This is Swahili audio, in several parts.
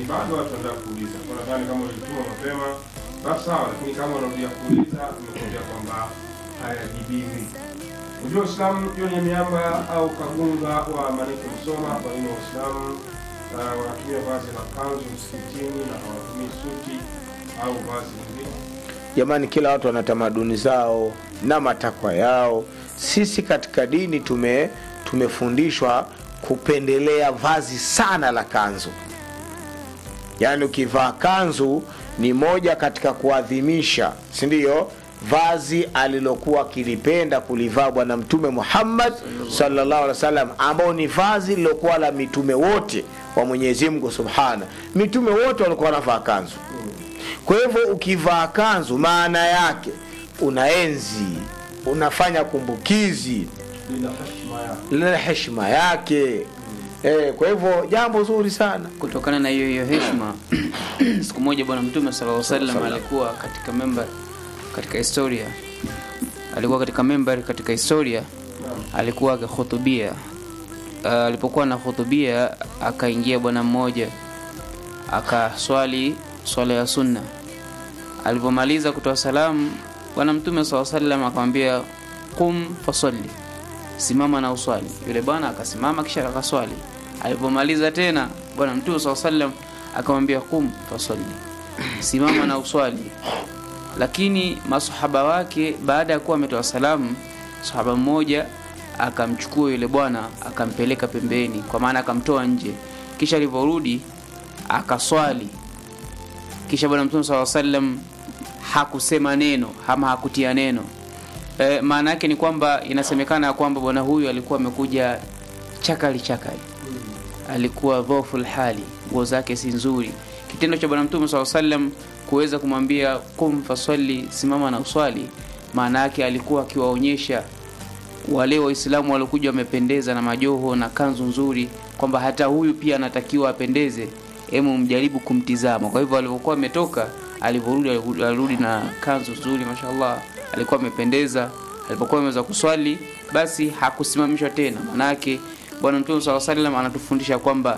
bado watu wanataka kuuliza. Kwa nadhani kama ulituma mapema basi sawa, lakini kama unarudia kuuliza umekuambia kwamba hayajibiwi. Unajua Uislamu ndio ni miamba au kagunga wa maneno msoma. Kwa nini Waislamu uh, wanatumia vazi la kanzu msikitini na hawatumii suti au vazi lingine? Jamani, kila watu wana tamaduni zao na matakwa yao. Sisi katika dini tume tumefundishwa kupendelea vazi sana la kanzu, yaani ukivaa kanzu ni moja katika kuadhimisha, si ndio? vazi alilokuwa akilipenda kulivaa Bwana Mtume Muhammad sallallahu alaihi wasallam, ambao ni vazi lilokuwa la mitume wote wa Mwenyezi Mungu subhana. Mitume wote walikuwa wanavaa kanzu. Kwa hivyo ukivaa kanzu, maana yake unaenzi, unafanya kumbukizi, Lina heshima yake. lina heshima yake. Eh, kwa hivyo jambo zuri sana. kutokana na hiyo hiyo heshima siku moja bwana mtume sallallahu alaihi wasallam alikuwa katika member katika historia alikuwa katika member katika historia alikuwa akihutubia uh, alipokuwa anahutubia akaingia bwana mmoja akaswali swala ya sunna alipomaliza kutoa salamu bwana mtume saa salam akamwambia qum fasalli simama na uswali yule bwana akasimama kisha akaswali alipomaliza tena bwana mtume saa salam akamwambia qum fasalli simama na uswali lakini masahaba wake baada ya kuwa ametoa salamu sahaba mmoja akamchukua yule bwana akampeleka pembeni kwa maana akamtoa nje kisha alivyorudi akaswali kisha bwana mtume saa salam hakusema neno ama hakutia neno e, maana yake ni kwamba inasemekana ya kwamba bwana huyu alikuwa amekuja chakali chakali alikuwa dhoful hali nguo zake si nzuri kitendo cha bwana mtume saa salam kuweza kumwambia kum faswali simama na uswali maana yake alikuwa akiwaonyesha wale waislamu waliokuja wamependeza na majoho na kanzu nzuri kwamba hata huyu pia anatakiwa apendeze hemu mjaribu kumtizama kwa hivyo alivyokuwa ametoka alivyorudi alirudi na kanzu nzuri mashallah alikuwa amependeza alipokuwa ameweza kuswali basi hakusimamishwa tena manake bwana mtume saa salam anatufundisha kwamba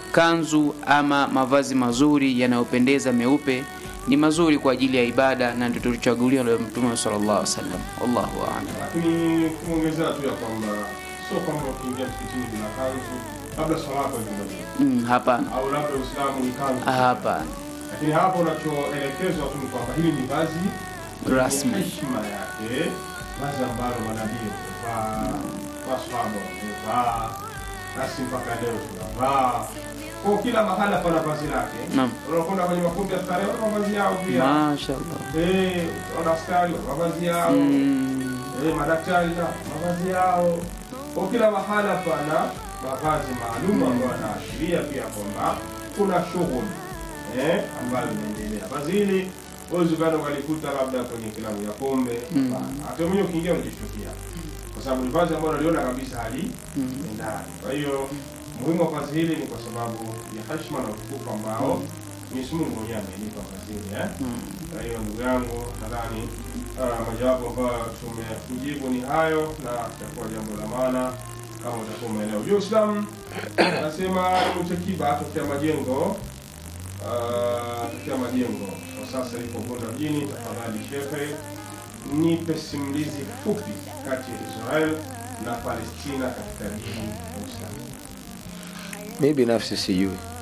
kanzu ama mavazi mazuri yanayopendeza meupe ni mazuri kwa ajili ya ibada na ndio tulichaguliwa na mtume sallallahu alaihi wasallam wallahu a'lam Lakini kuongezea tu ya kwamba sio kwamba ukiingia msikitini bila kanzu labda swala yako ikubaliki mm, hapana au labda Uislamu ni kanzu. Ah, hapana Lakini hapo unachoelekezwa tu ni kwamba hili ni vazi Rasmi. lenye heshima yake, vazi ambalo manabii wamevaa, maswahaba wamevaa, nasi mpaka leo tunavaa. Kwa kila mahala pana vazi lake. Naam. Unakwenda kwenye makundi ya starehe, wana mavazi yao pia. mashallah Eh, wana askari wana mavazi yao. mm, Eh, madaktari na mavazi yao. Kwa kila mahala pana mavazi maalum ambayo yanaashiria pia kwamba kuna shughuli eh, ambayo inaendelea. Vazi hili huwezi ukaenda ukalikuta labda kwenye kilabu ya pombe. Mm. Hapana. Hata mwenyewe ukiingia unajishtukia, kwa sababu ni vazi ambalo naliona kabisa hali mm. ndani. Kwa hiyo muhimu wa vazi hili ni kwa sababu ya heshima na utukufu ambao Mwenyezi Mungu mwenyewe amenipa vazi hili eh. Mm. Kwa hiyo ndugu yangu, nadhani uh, majawabu ambayo tumekujibu ni hayo, na itakuwa jambo la maana kama utakuwa umeelewa. Ujue Uislamu anasema Mtekiba tokea majengo uh, tokea majengo kwa sasa iko Bunda mjini. Tafadhali shehe, nipe simulizi fupi kati ya Israel na Palestina katika dini ya Uislamu. Mi binafsi sijui